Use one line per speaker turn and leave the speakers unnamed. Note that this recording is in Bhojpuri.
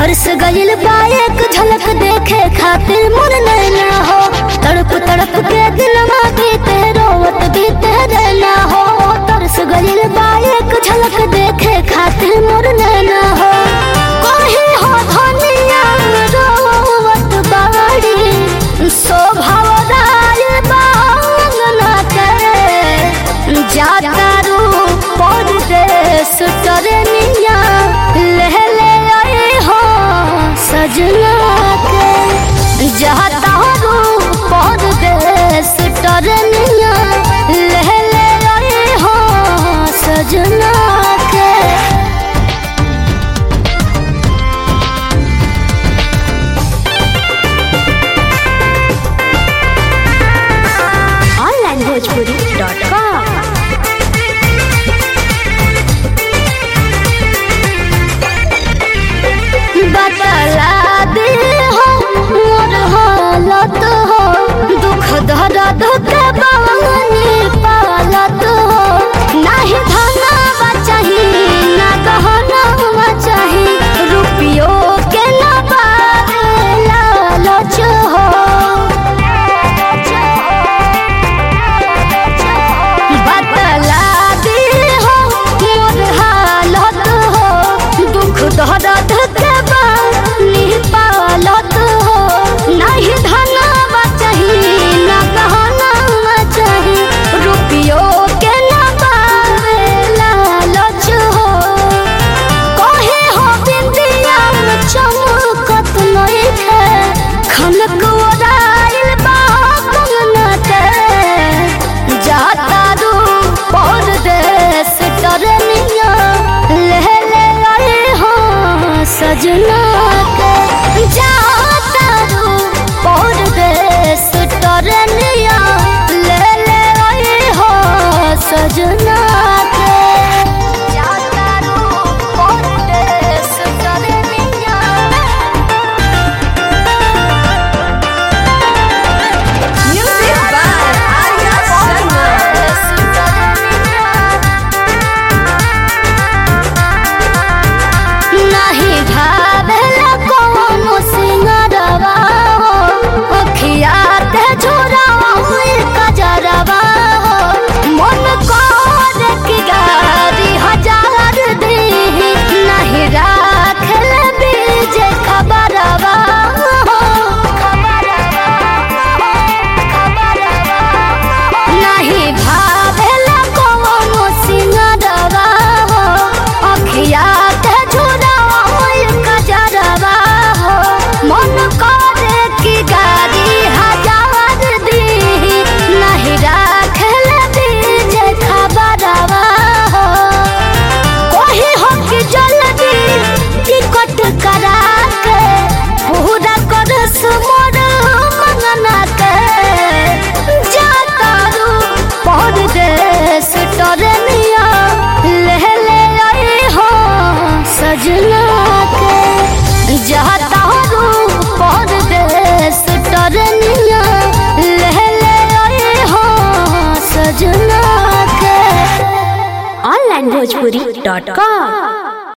तरस गइल बा एक झलक देखे खातिर मन नैना हो तड़प तड़प के दिलवा बीते रोवत बीते रहना हो तरस गइल बा एक झलक देखे खातिर मन नैना हो कोही हो धनिया रोवत बाड़ी शोभा राय बांगना के जाता रू परदेश तरनिया ले ले आए हो सजना के जाता रू परदेश तरनिया ले ले आए हो सजना के
onlinebhojpuri.com
बतला दे हो मोर हालत हो दुख दर्द के बानी पालत हो नाही धनवा चाही ना गहनवा चाही रुपियो के ना बारे लालच हो बतला दे हो मोर हालत हो दुख दर्द के बानी पालत हो नहीं धनवा चाही ना गहनवा चाही रुपियो के ना बारे लालच हो कहे हो बिंदिया में चमकत नइखे खनक ओराइल बा कंगना के जाता रू परदेश तरनिया ले ले आए हो सजना के जाता रू परदेश तरनिया ले ले आए हो सजना के जाता रू परदेश तरनिया
Music by Arya Sharma.
नाही भावेला कोनो सिंगरवा हो अखिया ते झोरावा हुई कजरवा हो मन कर की गारी हजार दी नहीं राखल बीज खबरवा हो नहीं भावेला कोनो सिंगरवा हो अखिया ते झुरवा होई कजरवा हो मन करे की गाड़ी हजार दी नहीं राखल बीज खबरवा हो कोही हो कि जल्दी टिकट करा के पूरा कर मोर मंगना के जाता रू परदेश टरनिया ले ले आए हो सजना के जाता रू परदेश टरनिया ले ले आए हो सजना के
onlinebhojpuri.com